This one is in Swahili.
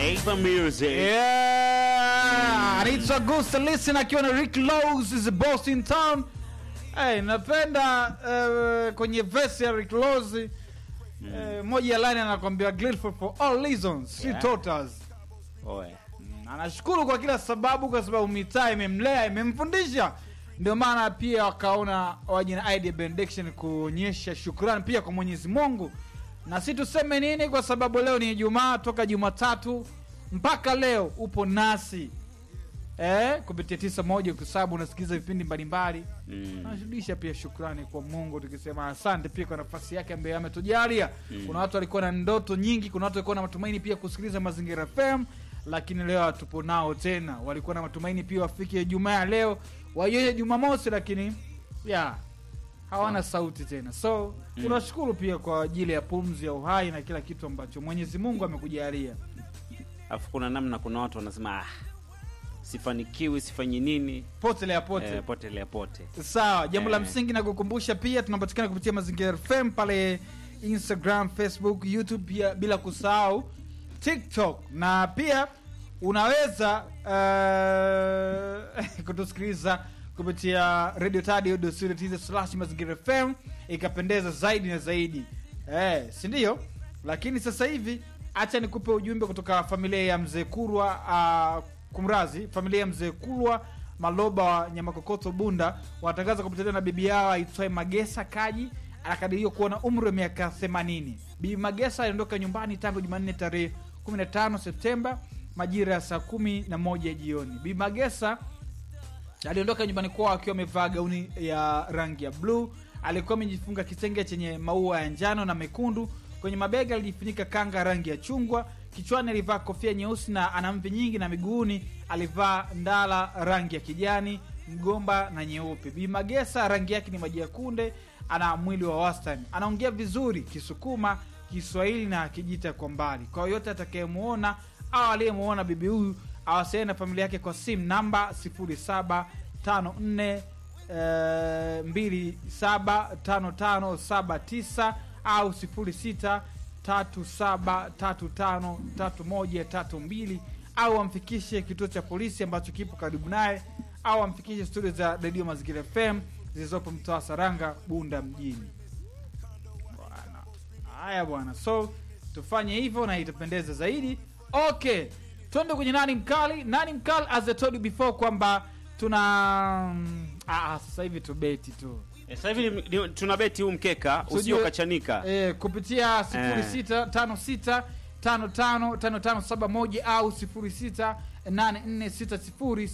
Ava Music. Yeah, anaitwa Gusta Listen akiwa na Rick Lowe's is the boss in town. Hey, napenda uh, kwenye verse ya Rick Lowe's uh, moja ya line anakwambia grateful for all reasons she Yeah. taught us. Oe. Anashukuru kwa kila sababu, kwa sababu mitaa imemlea imemfundisha. Ndio maana pia wakaona waje na idea benediction kuonyesha shukrani pia kwa Mwenyezi Mungu. Na si tuseme nini, kwa sababu leo ni Ijumaa, toka Jumatatu mpaka leo upo nasi eh, kupitia tisa moja, kwa sababu unasikiliza vipindi mbalimbali Mm. tunarudisha pia shukrani kwa Mungu tukisema asante pia kwa nafasi yake ambayo ametujalia. Kuna watu walikuwa na ndoto nyingi, kuna watu walikuwa na matumaini pia kusikiliza Mazingira FM, lakini leo hatupo nao tena. Walikuwa na matumaini pia wafike Ijumaa ya leo waioje Jumamosi, lakini ya hawana sauti tena. So tunashukuru pia kwa ajili ya pumzi ya uhai na kila kitu ambacho Mwenyezi Mungu amekujalia. Alafu kuna namna, kuna watu wanasema ah, sifanikiwi, sifanyi nini, Potelea pote eh, potelea pote. Sawa, jambo la Eh. msingi na kukumbusha pia tunapatikana kupitia Mazingira FM pale Instagram, Facebook, YouTube pia bila kusahau TikTok na pia unaweza uh, kutusikiliza kupitia Radio Tadio slash Mazingira FM ikapendeza zaidi na zaidi eh, si ndio? Lakini sasa hivi acha nikupe ujumbe kutoka familia ya mzee Kurwa uh, kumrazi familia ya mzee Kurwa Maloba wa Nyamakokoto Bunda wanatangaza kupotelewa na bibi yao aitwaye Magesa Kaji anakadiriwa kuwa na umri wa miaka 80. Bibi Magesa aliondoka nyumbani tangu Jumanne tarehe 15 Septemba majira ya saa kumi na moja jioni. Bibi Magesa aliondoka nyumbani kwao akiwa amevaa gauni ya rangi ya bluu. Alikuwa amejifunga kitenge chenye maua ya njano na mekundu. Kwenye mabega alijifunika kanga rangi ya chungwa. Kichwani alivaa kofia nyeusi na ana mvi nyingi, na miguuni alivaa ndala rangi ya kijani, mgomba na nyeupe. Bi Magesa rangi yake ni maji ya kunde, ana mwili wa wastani, anaongea vizuri Kisukuma, Kiswahili na Kijita kwa mbali. Kwa yoyote atakayemuona au aliyemuona bibi huyu awasiliane na familia yake kwa simu namba 0754 eh, 275579 au 0637353132 au amfikishe kituo cha polisi ambacho kipo karibu naye au amfikishe studio za redio Mazingira FM zilizopo mtaa wa Saranga, Bunda mjini. Bwana. Haya bwana, so tufanye hivyo na itapendeza zaidi. Okay, twende kwenye nani mkali. Nani mkali, as I told you before kwamba tuna ah, sasa hivi tubeti tu Eh, Sasa hivi ni- ni- tuna beti huu mkeka Tujue- usio kachanika. eh, kupitia 0656 555571 au 068460